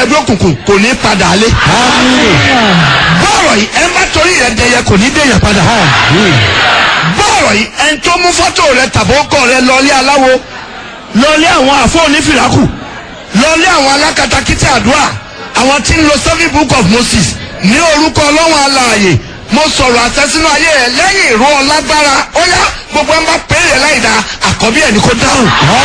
ẹgbẹ́ òkùnkùn kò ní padà lé. bọ́ọ̀rọ̀ yìí ẹ má torí rẹ dẹyẹ kò ní dẹyẹ padà. bọ́ọ̀rọ̀ yìí ẹ tó mú fọ́tò rẹ tàbókọ̀ rẹ lọ́ọ́lé aláwo lọ́ọ́lé àwọn àfọ́ onífìlàkù lọ́ọ́lé àwọn alákatakítí àdúrà àwọn tí ń lo seven book of Moses ní orúkọ ọlọ́run alààyè mo sọ̀rọ̀ àtẹ́sínú ayé ẹ̀ lẹ́yìn ìró ọlágbára ó yá gbogbo ẹ̀ ń bá péré láì dá àkọ́bí ẹ̀ ní kó dáhùn.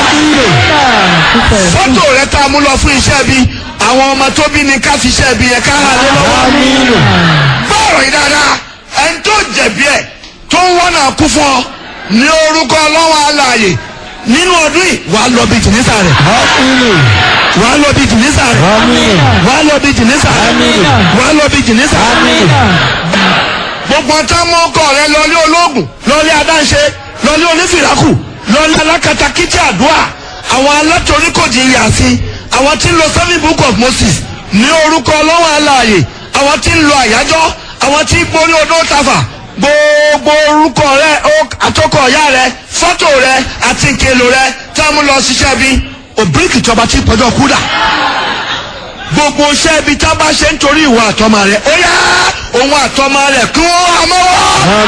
fọ́tò rẹ tá a mú lọ fún iṣẹ́ bí àwọn ọmọ tó bí ni ká fi iṣẹ́ bí yẹn ká hà lé lọ́wọ́. bọ́ọ̀rọ̀ yìí dáadáa ẹni tó jẹ̀bi ẹ̀ tó ń wọ́n náà kú fún ọ ní orúkọ ọlọ́run alààyè nínú ọdún yìí wàá lọ bí jìnnìsà rẹ̀ wàá lọ bí jìnnìsà rẹ̀ wàá lọ bí jìnnìsà rẹ̀ wàá lọ bí jìnnìsà rẹ̀ gbogbo ọtá mọ ọkọ rẹ lọlé ológun lọlé adáǹṣe lọlé onífìràkù lọlé alákatakítí àdúrà àwọn alátoríkòjì yàsí àwọn tí ń lo seven book of Moses ní orúkọ ọlọ́wọ́ aláàyè àwọn tí ń lo àyájọ́ àwọn tí ń borí odó tafà gbogbo orúkọ rẹ àtọkọ ọ̀yá rẹ fọ́tò rẹ àti nkèlò rẹ tá a mú lọ ṣiṣẹ́ bí òbíríkì tọba tí pọ́jọ́ kúdà gbogbo iṣẹ́ ibi tá a bá ṣe ń torí ìwà àtọmọ rẹ ó yá òun àtọmọ rẹ kí wọ́n àmọ́wọ́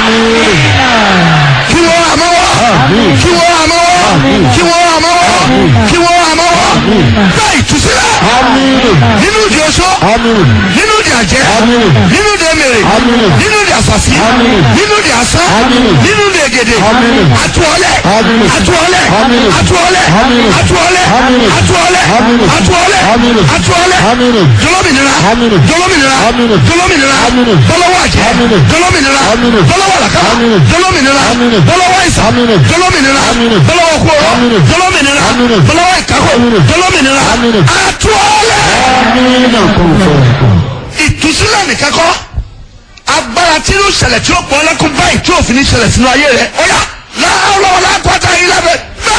kí wọ́n àmọ́wọ́ kí wọ́n àmọ́wọ́ kí wọ́n àmọ́wọ́ kí wọ́n àmọ́wọ́ bẹ́ẹ̀ ìtúsílẹ̀ nínú ìdí oṣó nínú ìdí àjẹ́ nínú ìdí emèrè nínú ìdí àsàsí nínú ìdí àsán nínú ìdí ègèdè àtúọ̀lẹ̀ àtúọ̀lẹ̀ àtúọ̀lẹ̀ àtúọ̀lẹ̀ àtúọ̀lẹ̀ àtúọ̀lẹ̀ àtúọ̀lẹ̀ jọlọ́mìnira jọlọ́mìnira jọlọ́mìnira bọ́lọ́wọ́ àjẹ́ jọlọ́mìnira bọ́lọ́wọ́ àlàkàrà jọlọ́mìnira bọ́lọ́wọ́ ìsà jọlọ́mìnira bọ́lọ́wọ́ kúrò jọlọ́mìnira bọ́lọ́wọ́ ìkákò jọlọ́mìnira àtúọ̀lẹ̀. ìtúsílẹ̀ nìkan kọ́ agbára tí yóò ṣẹlẹ̀ tí ó pọ̀ lẹ́kùn báyìí tí òfin ní ṣẹlẹ̀ sínú ayé rẹ̀ ó yá láàárọ̀ lápáta yìí lábẹ́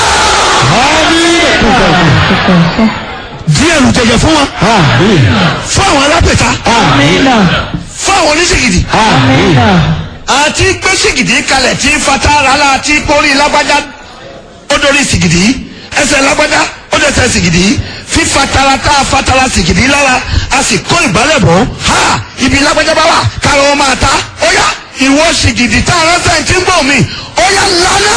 díẹ̀ lù jẹjẹ fún wọn fún àwọn alápẹ̀ta fún àwọn oníṣègìdì àti gbé ṣègìdì kalẹ̀ tí fatara la ti kórì lágbájá ó dorí ṣègìdì ẹsẹ̀ lágbájá ó dẹsẹ̀ ṣègìdì fífatara tá a fatara ṣègìdì lára a sì kó ìgbálẹ̀ bọ̀ ha ibi lágbájá bá wà kára wọn máa ta ó yá ìwọ ṣègìdì tá a ránṣẹ́ tí ń bọ̀ mí ó yá lánà.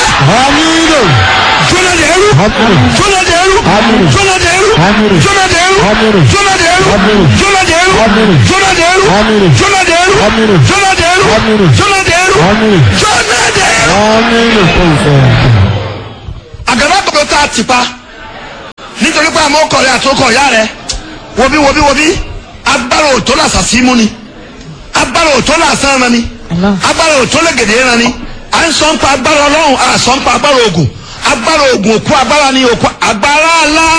jọ́nà dẹ̀rú jọ́nà dẹ̀rú jọ́nà dẹ̀rú jọ́nà dẹ̀rú jọ́nà dẹ̀rú jọ́nà dẹ̀rú jọ́nà dẹ̀rú jọ́nà dẹ̀rú jọ́nà dẹ̀rú jọ́nà dẹ̀rú jọ́nà dẹ̀rú. àgàbà gbogbo tá a ti pa nítorí pé àmọ́ ọkọ̀ rẹ̀ àtọkọ̀ ìyá rẹ̀ wọbí wọbí wọbí agbára òtó làṣà sí mú ni agbára òtó làṣà ẹran ni agbára òtó lẹ́gẹ̀dẹ̀ ẹran ni à ń sọ ń pa agbára ọlọ́run à sọ ń pa agbára ogun agbára ogun òkú agbára ni òkú agbára ńlá